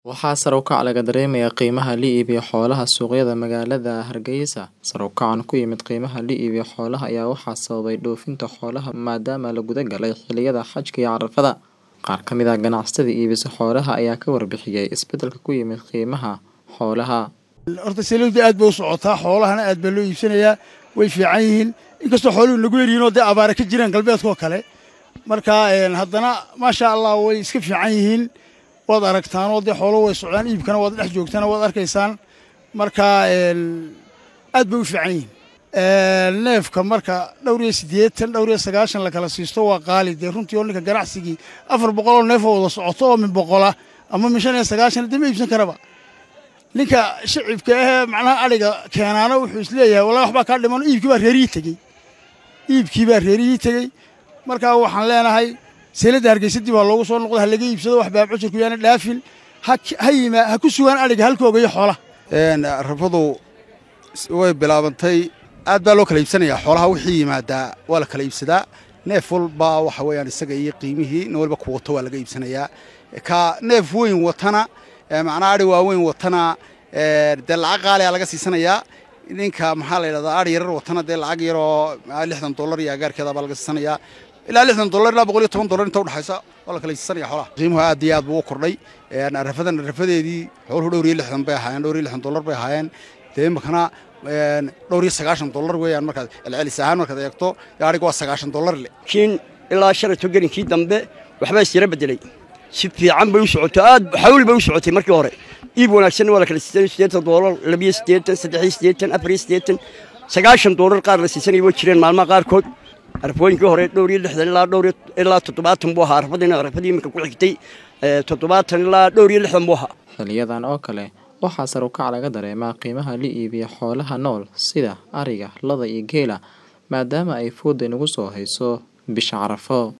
Waxaa sare u kac laga dareemayaa qiimaha la iibiyo xoolaha suuqyada magaalada Hargeysa. Sare u kacan ku yimid qiimaha la iibiyo xoolaha ayaa waxaa sababay dhoofinta xoolaha maadaama la guda galay xilliyada xajka iyo carafada. Qaar ka mid ah ganacsatada iibisa xoolaha ayaa ka warbixiyay isbeddelka ku yimid qiimaha xoolaha. horta saliidda aad bay u socotaa xoolahana aad baa loo iibsanayaa way fiican yihiin inkastoo xooluhu nagu yaryihiin oo dee abaara ka jiraan galbeedkoo kale marka haddana maasha allah way iska fiican yihiin waad aragtaan oo dee xooluhu way socdaan iibkana waad dhex joogtaan waad arkaysaan marka aad bay u fiican yihiin neefka marka dhowr iyo siddeetan dhowr iyo sagaashan la kala siisto waa qaali dee runtii oo ninka ganacsigii afar boqol oo neef oo wada socoto oo min boqola ama min shan iyo sagaashan dee ma iibsan karaba ninka shicibka ahee macnaha adhiga keenaana wuxuu isleeyahay wallahi waxbaa kaa dhiman iibkii baa reerihii tegey iibkii baa reerihii tegey marka waxaan leenahay seeladda hargeysadii baa loogu soo noqday ha laga iibsado wax baa cusurku yaana dhaafin ha yimaa ha ku sugaan adhiga halkooga iyo xoolaha rafadu way bilaabantay aad baa loo kala iibsanayaa xoolaha wixii yimaadaa waa la kala iibsadaa neef walba waxa weeyaan isaga iyo qiimihii nin walba ku wato waa laga iibsanayaa ka neef weyn watana macnaa adhi waaweyn watana dee lacag qaaliyaa laga siisanayaa ninka maxaa la yidhahdaa adhi yarar watana dee lacag yaroo lixdan dollar iyo agaarkeeda baa laga siisanayaa ilaa lixdan dollar ilaa boqol iyo toban dollar inta udhexaysa waa la kala siisanaya xoolaha qiimuhu aad iyo aad buu u kordhay arafadan arafadeedii xooluhu dhowr iyo lixdan bay ahaayeen dhowr iyo lixdan dollar bay ahaayeen dee imakana dhowr iyo sagaashan dollar weeyaan markaad celcelis ahaan markaad eegto gaadhiga waa sagaashan dollar le kiin ilaa shalato gelinkii dambe waxbaa isyara bedelay si fiican bay u socotay aad xawl bay u socotay markii hore iib wanaagsanna waa la kala siisanay siddeetan dollar labiyo siddeetan saddex iyo siddeetan afar iyo siddeetan sagaashan dollar qaar la siisanaya way jireen maalmaha qaarkood arafooyinkii hore dhowr iyo lixdan ilaa dhowr ilaa toddobaatan buu ahaa arafadiina arafadii iminka ku xigtay toddobaatan ilaa dhowr iyo lixdan buu ahaa Xiliyadan oo kale waxaa sare u kac laga dareemaa qiimaha la iibiyo xoolaha nool sida ariga, lo'da iyo geela maadaama ay fooda inagu soo hayso bisha Carafo.